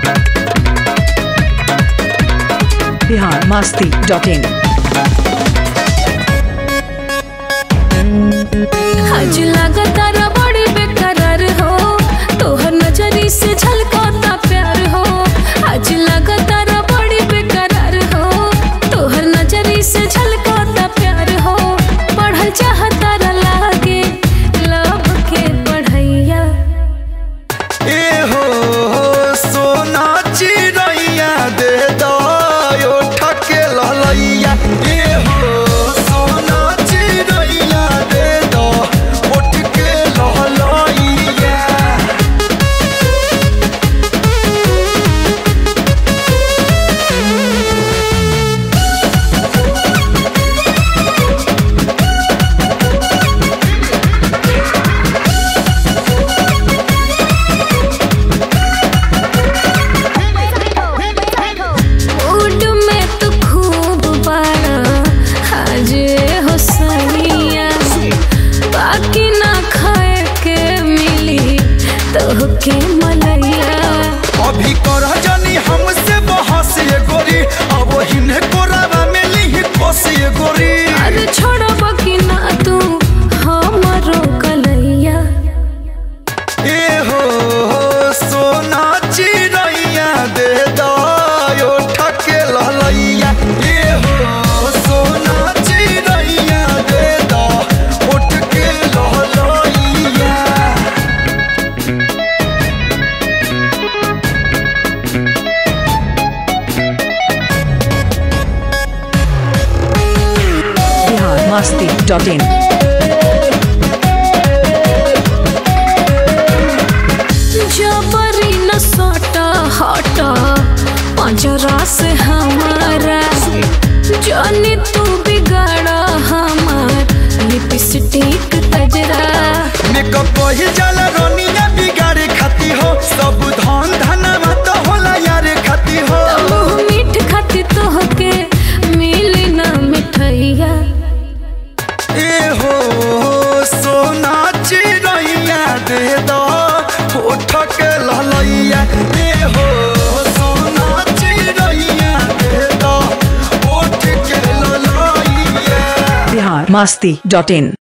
Bihar Masti dot in आज लागतारा बड़ी बेकरार हो तोहर नजरी से झलकता प्यार हो आज लागतारा बड़ी बेकरार हो तोहर नजरी से झलकता प्यार हो पढ़ल चाहतारा लागे लव के पढ़ैया ए हो सोना चिड़ैया दे दो ठके ललैया ए हो सोना चिड़ैया दे दो उठ के ललैया मूड में तो खूब बड़ा आज हो सनिया बाकी ना खाए के मिली तो के मलैया अभी कर जानी हमसे बहस ये गोरी अब हिन्हे कोरावा में ली कोस ये गोरी अरे छोड़ब कि ना तू हमरो कलैया ए हो सोना चिड़ैया दे दो ठके ललैया ए हो सोना चिड़ैया दे दो उठ के ललैया बिहार मस्ती डॉट इन जबरी न सटा हटा पंजरा से हमारा जानी तू बिगाड़ा हमार लिपस्टिक तजरा मेकअप कही जाला रोनिया बिगाड़े खाती हो सब धन धनवा तो होला यारे खाती हो मुँह मीठ खाती तोहके मिली ना मिठैया ए हो सोना चिड़ैया दे दो उठ के ललैया ए हो सोना चिड़ैया दे दो उठ के ललैया बिहार मस्ती डॉट इन